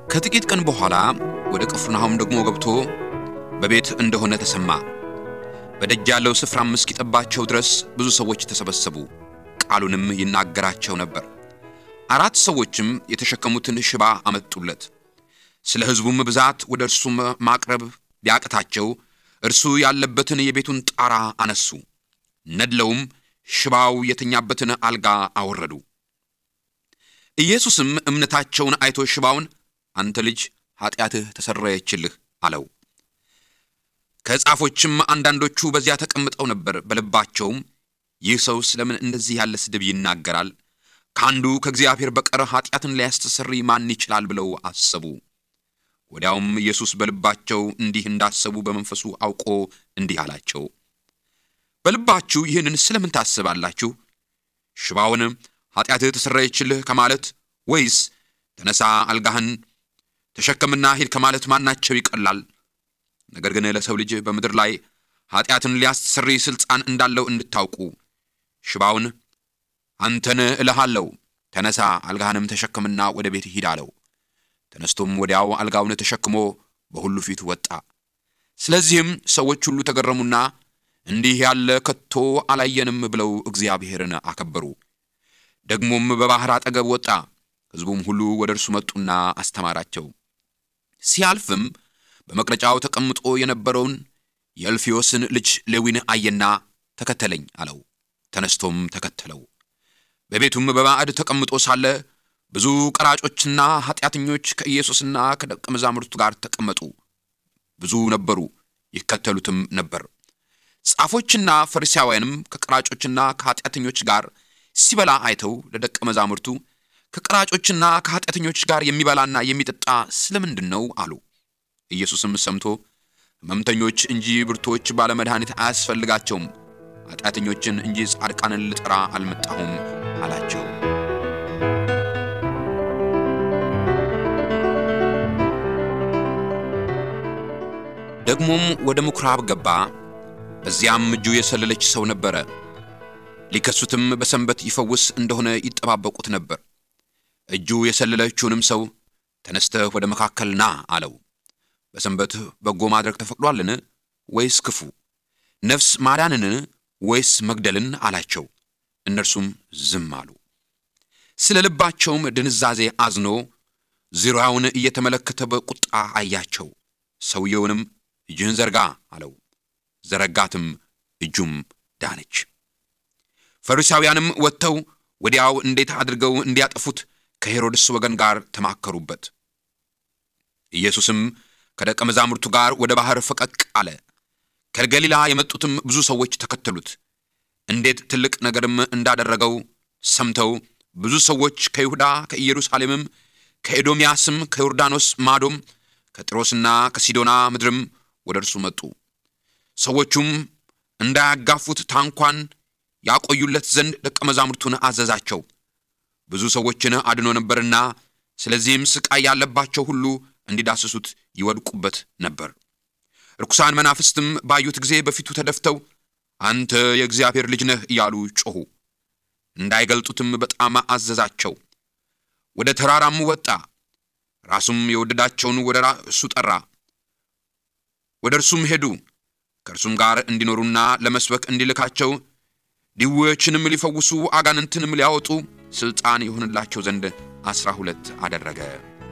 ከጥቂት ቀን በኋላ ወደ ቅፍርናሆም ደግሞ ገብቶ በቤት እንደሆነ ተሰማ። በደጅ ያለው ስፍራም እስኪጠባቸው ድረስ ብዙ ሰዎች ተሰበሰቡ፣ ቃሉንም ይናገራቸው ነበር። አራት ሰዎችም የተሸከሙትን ሽባ አመጡለት። ስለ ሕዝቡም ብዛት ወደ እርሱ ማቅረብ ቢያቅታቸው እርሱ ያለበትን የቤቱን ጣራ አነሱ፣ ነድለውም ሽባው የተኛበትን አልጋ አወረዱ። ኢየሱስም እምነታቸውን አይቶ ሽባውን አንተ ልጅ ኃጢአትህ ተሰረየችልህ አለው። ከጻፎችም አንዳንዶቹ በዚያ ተቀምጠው ነበር። በልባቸውም ይህ ሰው ስለምን እንደዚህ ያለ ስድብ ይናገራል? ከአንዱ ከእግዚአብሔር በቀር ኃጢአትን ሊያስተሰርይ ማን ይችላል? ብለው አሰቡ። ወዲያውም ኢየሱስ በልባቸው እንዲህ እንዳሰቡ በመንፈሱ አውቆ እንዲህ አላቸው፣ በልባችሁ ይህንን ስለምን ታስባላችሁ? ሽባውን ኃጢአትህ ተሰረየችልህ ከማለት ወይስ ተነሳ አልጋህን ተሸከምና ሂድ ከማለት ማናቸው ይቀላል? ነገር ግን ለሰው ልጅ በምድር ላይ ኃጢአትን ሊያስተሰርይ ሥልጣን እንዳለው እንድታውቁ ሽባውን አንተን እልሃለሁ ተነሳ አልጋህንም ተሸክምና ወደ ቤት ሂድ አለው። ተነስቶም ወዲያው አልጋውን ተሸክሞ በሁሉ ፊት ወጣ። ስለዚህም ሰዎች ሁሉ ተገረሙና እንዲህ ያለ ከቶ አላየንም ብለው እግዚአብሔርን አከበሩ። ደግሞም በባሕር አጠገብ ወጣ። ሕዝቡም ሁሉ ወደ እርሱ መጡና አስተማራቸው። ሲያልፍም በመቅረጫው ተቀምጦ የነበረውን የእልፍዮስን ልጅ ሌዊን አየና ተከተለኝ አለው። ተነስቶም ተከተለው። በቤቱም በማዕድ ተቀምጦ ሳለ ብዙ ቀራጮችና ኃጢአተኞች ከኢየሱስና ከደቀ መዛሙርቱ ጋር ተቀመጡ። ብዙ ነበሩ፣ ይከተሉትም ነበር። ጻፎችና ፈሪሳውያንም ከቀራጮችና ከኃጢአተኞች ጋር ሲበላ አይተው ለደቀ መዛሙርቱ ከቀራጮችና ከኃጢአተኞች ጋር የሚበላና የሚጠጣ ስለምንድን ነው አሉ። ኢየሱስም ሰምቶ ሕመምተኞች እንጂ ብርቶች ባለመድኃኒት አያስፈልጋቸውም፣ ኃጢአተኞችን እንጂ ጻድቃንን ልጠራ አልመጣሁም አላቸው። ደግሞም ወደ ምኵራብ ገባ። በዚያም እጁ የሰለለች ሰው ነበረ። ሊከሱትም በሰንበት ይፈውስ እንደሆነ ይጠባበቁት ነበር። እጁ የሰለለችውንም ሰው ተነስተህ ወደ መካከል ና አለው። በሰንበት በጎ ማድረግ ተፈቅዷልን? ወይስ ክፉ? ነፍስ ማዳንን ወይስ መግደልን? አላቸው። እነርሱም ዝም አሉ። ስለ ልባቸውም ድንዛዜ አዝኖ ዙሪያውን እየተመለከተ በቁጣ አያቸው። ሰውየውንም እጅህን ዘርጋ አለው። ዘረጋትም፣ እጁም ዳነች። ፈሪሳውያንም ወጥተው ወዲያው እንዴት አድርገው እንዲያጠፉት ከሄሮድስ ወገን ጋር ተማከሩበት። ኢየሱስም ከደቀ መዛሙርቱ ጋር ወደ ባሕር ፈቀቅ አለ። ከገሊላ የመጡትም ብዙ ሰዎች ተከተሉት። እንዴት ትልቅ ነገርም እንዳደረገው ሰምተው ብዙ ሰዎች ከይሁዳ ከኢየሩሳሌምም ከኤዶምያስም ከዮርዳኖስ ማዶም ከጢሮስና ከሲዶና ምድርም ወደ እርሱ መጡ። ሰዎቹም እንዳያጋፉት ታንኳን ያቆዩለት ዘንድ ደቀ መዛሙርቱን አዘዛቸው። ብዙ ሰዎችን አድኖ ነበርና፣ ስለዚህም ሥቃይ ያለባቸው ሁሉ እንዲዳስሱት ይወድቁበት ነበር። ርኩሳን መናፍስትም ባዩት ጊዜ በፊቱ ተደፍተው አንተ የእግዚአብሔር ልጅ ነህ እያሉ ጮኹ። እንዳይገልጡትም በጣም አዘዛቸው። ወደ ተራራም ወጣ። ራሱም የወደዳቸውን ወደ ራሱ ጠራ። ወደ እርሱም ሄዱ። ከእርሱም ጋር እንዲኖሩና ለመስበክ እንዲልካቸው ድውዮችንም ሊፈውሱ አጋንንትንም ሊያወጡ ሥልጣን የሆንላቸው ዘንድ ዐሥራ ሁለት አደረገ።